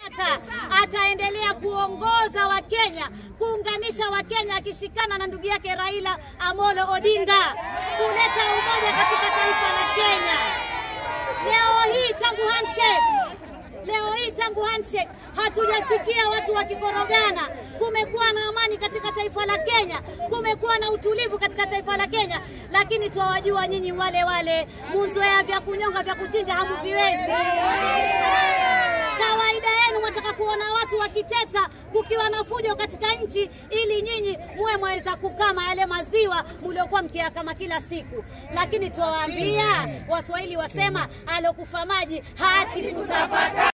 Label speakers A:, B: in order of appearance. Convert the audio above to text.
A: Kenyatta ataendelea kuongoza Wakenya, kuunganisha Wakenya, akishikana na ndugu yake Raila Amolo Odinga, kuleta umoja katika taifa la Kenya. Leo hii tangu handshake Leo hii tangu handshake hatujasikia watu wakikorogana. Kumekuwa na amani katika taifa la Kenya, kumekuwa na utulivu katika taifa la Kenya, lakini twawajua nyinyi wale wale munzoea vya kunyonga vya kuchinja hamuviwezi. Kawaida yenu mwataka kuona watu wakiteta, kukiwa na fujo katika nchi, ili nyinyi muwe mwaweza kukama yale maziwa mliokuwa mkiyakama kila siku. Lakini twawaambia Waswahili wasema, alokufa maji haki kutapata.